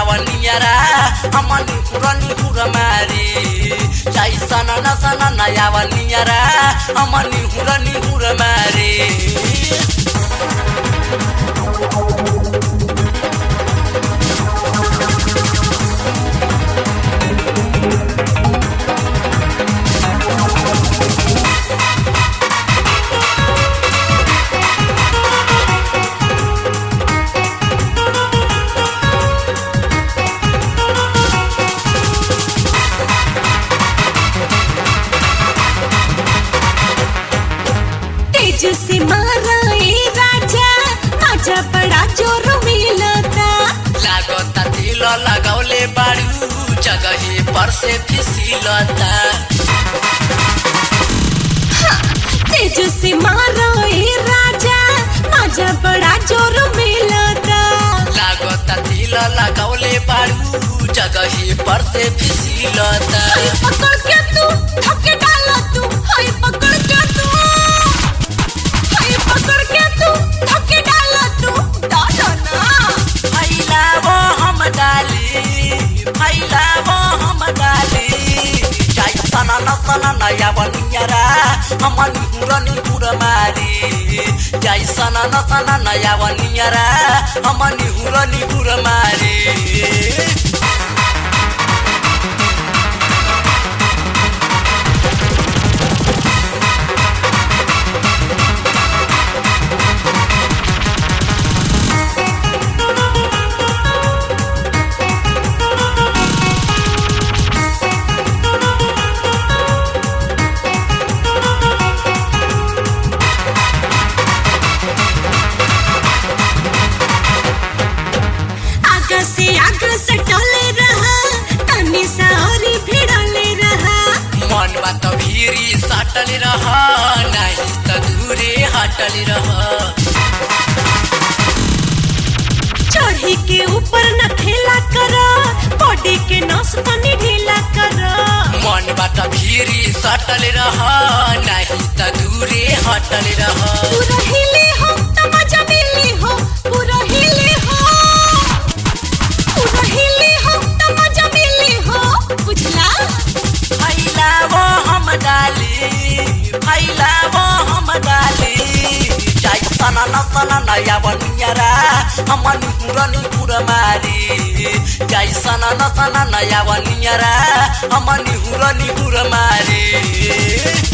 यावनियरा हमनी हुरनी हुर मारी चाइ सन न सन न यावनियरा हमनी हुरनी हुर मारी तेज से मारा ए राजा माझा बड़ा जोर मिलता लागता दिल लगौले बारू जगही पर से फिसिलता तेज से मारा ए राजा माझा बड़ा जोर मिलता लागता दिल लगौले बारू जगही पर से फिसिलता हाय पकड़ के तू धक्के डाला तू हाय पकड़ के तू हाय पकड़ के तू धक्के डाला तू डाला ना फैलावो हम डाली फैलावो हम डाली जाई सना न सना नया बनियरा हमन हुरनी हुर मारी जाई सना न सना नया बनियरा हमन हुरनी हुर मारी आगा से आगा सटले रहा तनी सा और भिड़ले रहा मन बात भीरी सटल रह नहीं त दूरे हटल रह चढ़ी के ऊपर न खेला कर बॉडी के नस तनी ढीला कर मन बाट भीरी सटल रह नहीं त दूरे हटल रह पूरा हिले हो त मजा मिली हो पूरा हिले हो पूरा हिले हो त मजा मिली हो बुझला फैलावो हम डाली फैलावो हम डाली जाई सना न सना नया बनियरा हमन हुरनी हुर मारी जाई सना न सना नया बनियरा हमन हुरनी हुर मारी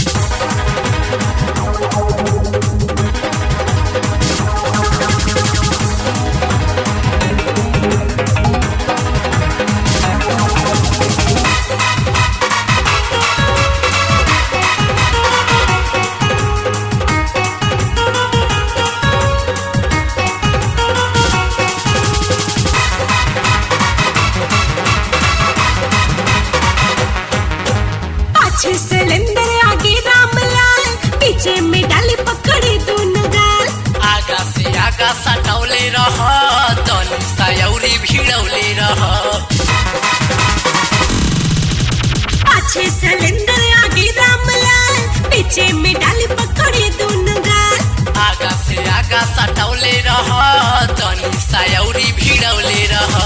पाछे सिलेंडर आगे रामलाल पीछे में डाली पकड़ी दोनों गाल आगा से आगा सटौले रह तनी सयौरी भिड़ौले रह पाछे सिलेंडर आगे रामलाल पीछे में डाली पकड़ी दोनों गाल आगा से आगा सटौले रह तनी सयौरी भिड़ौले रह